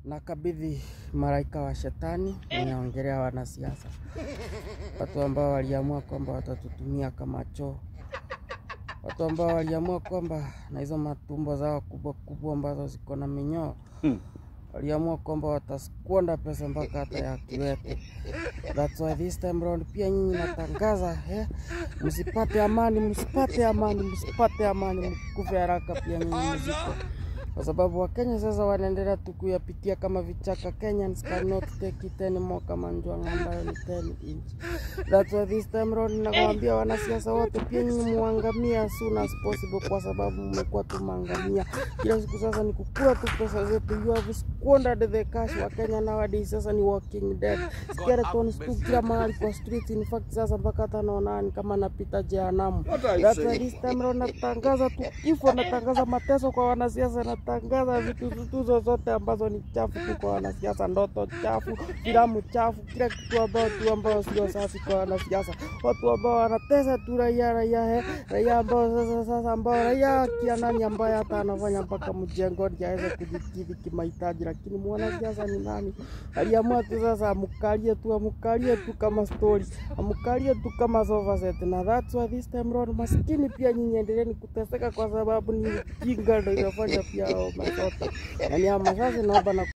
nakabidhi malaika wa shetani, ninaongelea wanasiasa, watu ambao waliamua kwamba watatutumia kama choo, watu ambao waliamua kwamba na hizo matumbo zao kubwa kubwa ambazo ziko na minyoo waliamua kwamba wataskwanda pesa mpaka hata ya kiwete. That's why this time round pia nyinyi natangaza eh, msipate amani, msipate amani, msipate amani, mkufe haraka pia nyinyi mziko kwa sababu Wakenya sasa wanaendelea tu kuyapitia kama vichaka. Kenyans cannot take it anymore, kama njwanga ambayo ni 10 inch. That's why this time round nakwambia wanasiasa wote pia nyinyi muangamie as soon as possible, kwa sababu mmekuwa tu maangamia kila siku. Sasa ni kukula tu pesa zetu, you have squandered the cash. Wakenya nowadays sasa ni walking dead, skeletons tu kila mahali kwa streets. In fact sasa mpaka hata naona ni kama napita jehanamu. That's why this time round natangaza tu kifo, natangaza mateso kwa wanasiasa, natangaza vitu tutuzo zote ambazo ni chafu tu kwa wanasiasa, ndoto chafu, filamu chafu, kila kitu ambao tu ambao sio safi kwa wanasiasa, watu ambao wanatesa tu raia, raia he, raia ambao sasa sasa ambao raia kia nani ambaye hata anafanya mpaka mjengoni aweze kujikidhi kimahitaji, lakini mwanasiasa ni nani? Aliamua tu sasa amkalie tu amkalie tu kama story, amkalie tu kama sofa set, na that's why this time round maskini pia nyinyi endeleeni kuteseka kwa sababu ni jinga ndio inafanya pia hao masota. Yani ama sasa naomba na